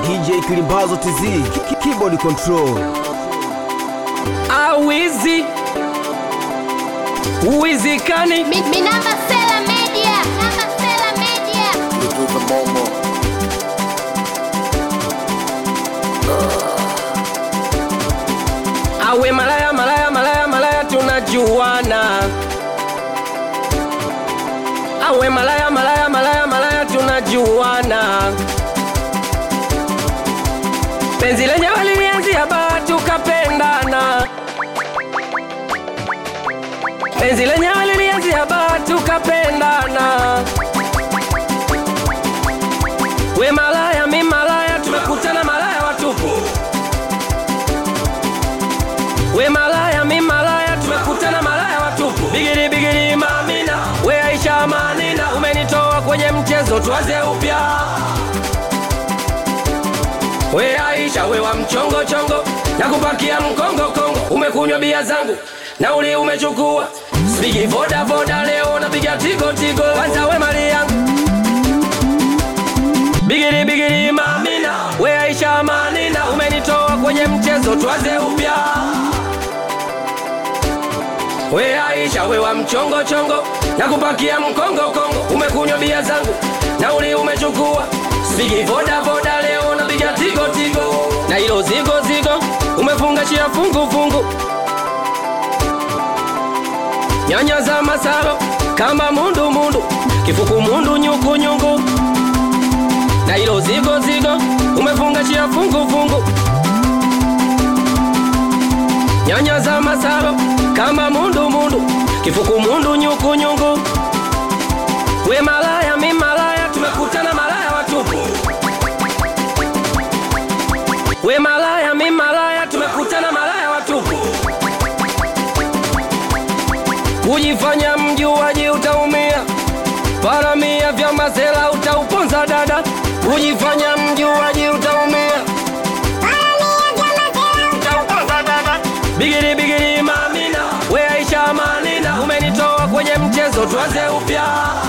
DJ Kilimbazo TZ Ki- Keyboard Control awizi uwizikani Mi- Minamba Sela Media. Minamba Sela Media. awe malaya malaya malaya malaya tunajuana awe malaya malaya malaya malaya tunajuana penzi lenyewe lilianzia baa tukapendana penzi lenyewe lilianzia baa tukapendana we malaya mi malaya tumekutana malaya watupu we malaya mi malaya tumekutana malaya watupu bigiri bigiri mamina we aisha manina umenitoa kwenye mchezo tuanze upya we aisha we wa mchongo chongo na kupakia mkongo kongo umekunywa bia zangu nauli umechukua spigi voda voda leo napiga tigo tigo kwanza we mali yangu bigiri bigiri mamina we aisha manina umenitoa kwenye mchezo tuanze upya we aisha we wa mchongo chongo na kupakia mkongo kongo umekunywa bia zangu nauli umechukua spigi voda voda leo napiga tigo tigo na hilo zigo zigo umefunga chia fungu fungu nyanya za masalo kama mundu mundu kifuku mundu nyuku nyungu na hilo zigo zigo umefunga chia fungu fungu nyanya za masalo kama mundu mundu kifuku mundu nyuku nyungu we malaya mi malaya tumekutana malaya watupu we malaya mi malaya tumekutana malaya watupu kujifanya mjuaji utaumia paramia vya mazela utauponza dada kujifanya mjuaji utaumia utauponza dada bigiri bigiri mamina we aisha manina umenitoa kwenye mchezo tuanze upya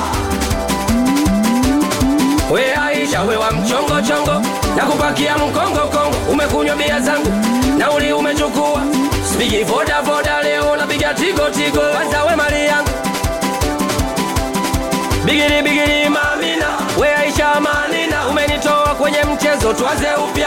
we aisha we wa mchongo chongo na kupakia mkongo kongo umekunywa bia zangu nauli umechukua spigi voda voda leo napiga tigo tigo kwanza we mali yangu bigiri bigiri mamina we aisha manina umenitoa kwenye mchezo tuanze upya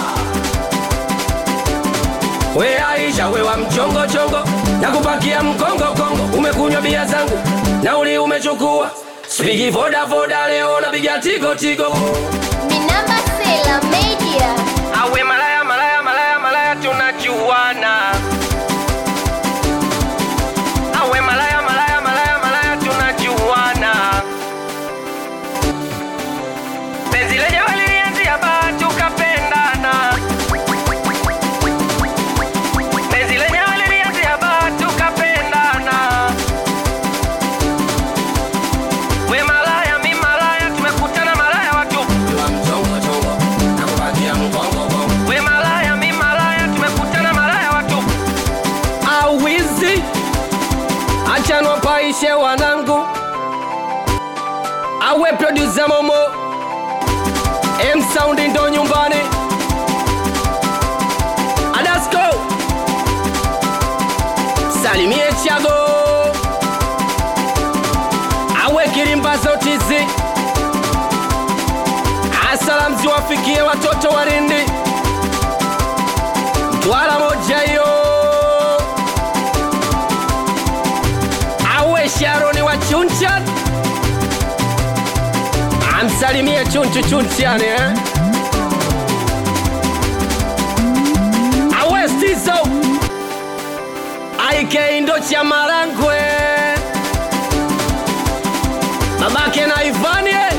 we aisha we wa mchongo chongo na kupakia mkongo kongo umekunywa bia zangu nauli umechukua spigi voda voda leo napiga tigo tigo Minamba Sela Media. awe malaya malaya malaya malaya tunajuana awe malaya malaya malaya malaya tunajuana penzi lenyewe lilianzia baa tukapendana penzi lenyewe lilianzia baa tukapendana we malaya mi malaya tumekutana malaya watupu we malaya mi malaya tumekutana malaya watupu awizi achanwa paishe wanangu awe produsa momo emsaundi ndo nyumbani adasko salimie chago awe kilimbazo tizi asalamu ziwafikie watoto wa Lindi, Mtwara moja hiyo, awe Sharoni wa Chunchan, amsalimie Chunchu Chunchan eh? awe Stizo aike ndo cha Marangwe, babake na Ivani eh?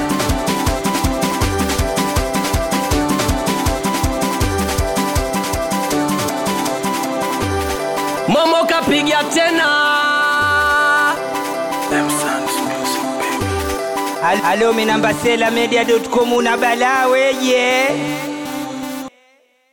Momo kapiga tena Halo minamba sela media.com una balaa weje